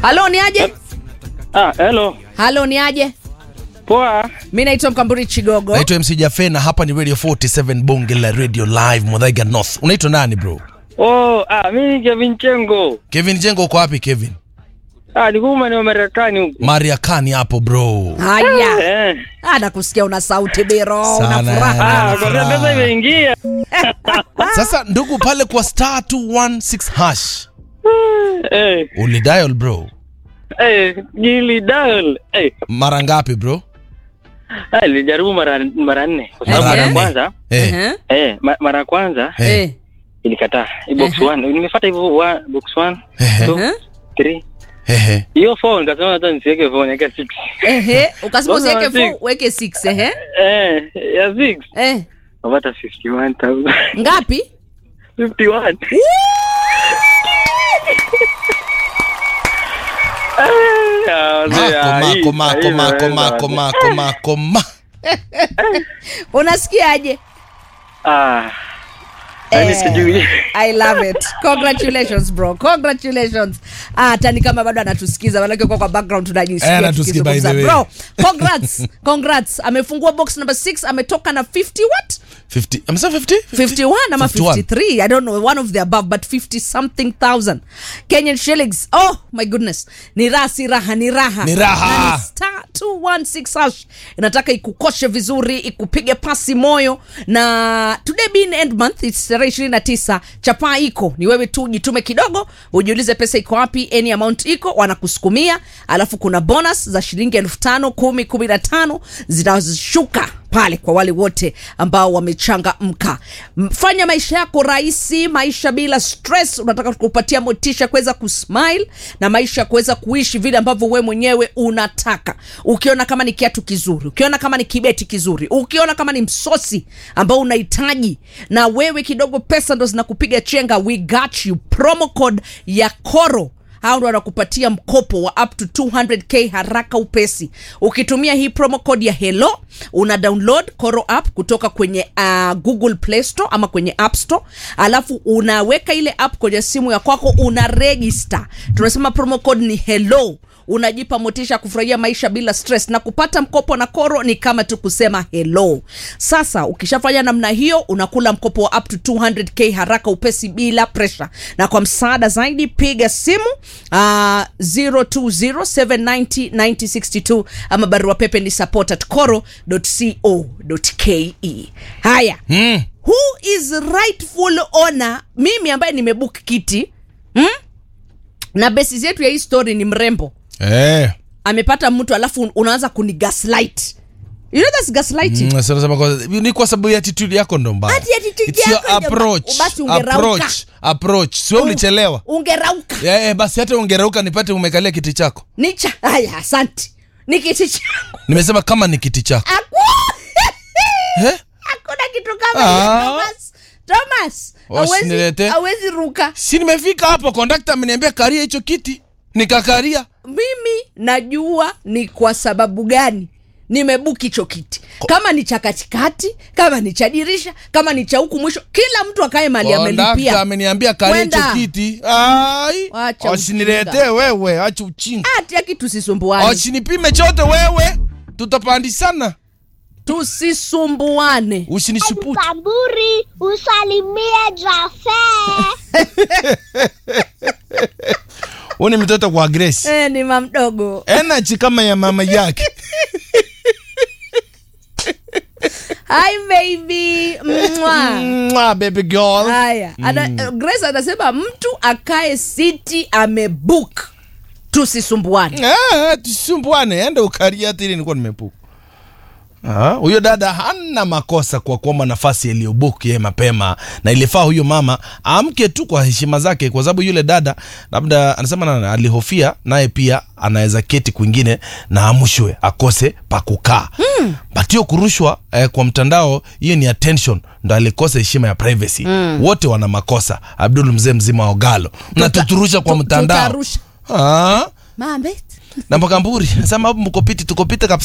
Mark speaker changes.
Speaker 1: halo ni aje
Speaker 2: Ah, hello.
Speaker 1: halo ni aje
Speaker 2: Poa.
Speaker 1: mi naitwa mkamburi chigogo
Speaker 3: naitwa mc jafe na hapa ni radio 47 bonge la radio live modhaiga north unaitwa nani bro
Speaker 2: Oh, ah, mimi Kevin Chengo.
Speaker 3: kevin jengo uko wapi kevin
Speaker 2: Ah, niko maeneo Marekani huko.
Speaker 3: mariakani hapo bro
Speaker 1: haya
Speaker 2: Eh.
Speaker 1: Ah, nakusikia una sauti biro una
Speaker 3: Sana,
Speaker 1: furaha
Speaker 2: Ah, kwa sababu pesa imeingia.
Speaker 3: sasa ndugu pale kwa star 216 hash
Speaker 2: Eh,
Speaker 3: ulidial bro
Speaker 2: eh, gili dial. Eh,
Speaker 3: mara ngapi bro
Speaker 2: ah, nilijaribu mara mara nne. Kwa sababu
Speaker 1: Mara
Speaker 2: mara ya
Speaker 3: nne.
Speaker 2: kwanza,
Speaker 3: eh.
Speaker 1: Ehe.
Speaker 2: eh, ma, mara ya kwanza
Speaker 3: Eh.
Speaker 1: Eh.
Speaker 2: ilikataa. Hii box 1. Nimefuata hivyo wa- box 1,
Speaker 3: Ehe.
Speaker 2: 2,
Speaker 1: Ehe.
Speaker 2: 3.
Speaker 3: Ehe.
Speaker 2: Hiyo phone nikasema hata nisiweke phone yake 6.
Speaker 1: Ehe. ukasema
Speaker 2: Mbona
Speaker 1: usiweke
Speaker 2: six?
Speaker 1: fu weke 6 ehe
Speaker 2: Eh, ya 6.
Speaker 1: eh.
Speaker 2: Napata 51,000.
Speaker 1: ngapi
Speaker 2: 51. Ah, wazee, ah,
Speaker 3: mako
Speaker 2: hii-
Speaker 3: mako
Speaker 2: hii
Speaker 3: mako
Speaker 2: imeweza,
Speaker 3: mako
Speaker 2: wazee.
Speaker 3: mako mako ma
Speaker 1: unasikiaje
Speaker 2: Ah, yaani
Speaker 1: Eh.
Speaker 2: sijui.
Speaker 1: I love it. Congratulations bro. Congratulations. Ah, hata ni kama bado anatusikiza manake kwa kwa background tunajisikia.
Speaker 3: Eh, anatusikia by the
Speaker 1: tukizungumza.
Speaker 3: way.
Speaker 1: Bro, congrats. congrats. Amefungua box number 6, ametoka na 50 what?
Speaker 3: 50 amesema 50
Speaker 1: 51 ama
Speaker 3: 51.
Speaker 1: 53 i don't know one of the above but 50 something thousand kenyan shillings oh my goodness ni raha si raha ni raha
Speaker 3: Ni raha.
Speaker 1: Na ni star 216 hash inataka ikukoshe vizuri ikupige pasi moyo na today being end month it's tarehe 29 chapaa iko ni wewe tu jitume kidogo ujiulize pesa iko wapi any amount iko wanakusukumia alafu kuna bonus za shilingi elfu tano kumi kumi na tano zinashuka pale kwa wale wote ambao wamechangamka M- fanya maisha yako rahisi maisha bila stress unataka kupatia motisha kuweza kusmile na maisha ya kuweza kuishi vile ambavyo we mwenyewe unataka ukiona kama ni kiatu kizuri ukiona kama ni kibeti kizuri ukiona kama ni msosi ambao unahitaji na wewe kidogo pesa ndo zinakupiga chenga we got you promo code ya koro hao ndo wanakupatia mkopo wa up to 200k haraka upesi ukitumia hii promo code ya hello una download koro app kutoka kwenye uh, google play store ama kwenye app store alafu unaweka ile app kwenye simu ya kwako una register tunasema promo code ni hello unajipa motisha ya kufurahia maisha bila stress na kupata mkopo na koro ni kama tu kusema hello sasa ukishafanya namna hiyo unakula mkopo wa up to 200k haraka upesi bila pressure na kwa msaada zaidi piga simu uh, 0207909062 ama barua pepe ni support at coro.co.ke haya
Speaker 3: mm.
Speaker 1: who is rightful owner mimi ambaye nimebook kiti hmm? na besi yetu ya hii story ni mrembo
Speaker 3: eh
Speaker 1: amepata mtu alafu unaanza kuni gaslight you know that's gaslighting
Speaker 3: Mm, sasa nasema kwa- ni kwa sababu ya attitude yako ndo mbaya
Speaker 1: Ati attitude
Speaker 3: It's your
Speaker 1: yako ndio
Speaker 3: approach
Speaker 1: mbaya. Basi ungerauka.
Speaker 3: approach approach sio ulichelewa
Speaker 1: ungerauka
Speaker 3: eh eh, basi hata ungerauka nipate umekalia kiti chako
Speaker 1: nicha haya asante ni kiti changu
Speaker 3: nimesema kama ni kiti chako
Speaker 1: Aku-
Speaker 3: eh?
Speaker 1: hakuna kitu kama
Speaker 3: Ah.
Speaker 1: hiyo, thomas thomas hawezi-
Speaker 3: Usinilete.
Speaker 1: hawezi ruka
Speaker 3: si nimefika hapo kondakta ameniambia karia hicho kiti nikakaria
Speaker 1: mimi najua ni kwa sababu gani nimebuki hicho kiti kama ni cha katikati kama ni cha dirisha kama ni cha huku mwisho kila mtu akae mali
Speaker 3: kondakta
Speaker 1: amelipia
Speaker 3: ameniambia karia hicho
Speaker 1: Kwenda.
Speaker 3: kiti ai
Speaker 1: Wacha
Speaker 3: wasiniletee
Speaker 1: ujinga.
Speaker 3: wewe acha uchinga
Speaker 1: hati aki tusisumbuane
Speaker 3: wasinipime chote wewe tutapandisana
Speaker 1: tusisumbuane
Speaker 3: usinisuputi
Speaker 4: Kamburi, usalimie Jafe.
Speaker 3: huu ni mtoto kwa grace
Speaker 1: e, ni mamdogo
Speaker 3: energy kama ya mama yake
Speaker 1: hi baby Mwah.
Speaker 3: Mwah, baby girl
Speaker 1: haya ana, grace anasema mtu akae siti amebook tusisumbuane
Speaker 3: Ah, tusumbuane ende ukaria hata ile nilikuwa nimepuka Ah, huyo dada hana makosa kwa kuomba nafasi iliyobuki yeye mapema na ilifaa huyo mama amke tu kwa heshima zake kwa sababu yule dada labda anasema na, alihofia naye pia anaweza keti kwingine na amshwe akose pa kukaa hmm. but hiyo kurushwa eh, kwa mtandao hiyo ni attention ndo alikosa heshima ya privacy hmm. wote wana makosa abdul mzee mzima wa ogalo mnatuturusha kwa
Speaker 1: tu-
Speaker 3: mtandao
Speaker 1: tutarusha.
Speaker 3: ah
Speaker 1: mambe
Speaker 3: na Makamburi nasema hapo mko piti tuko piti kabisa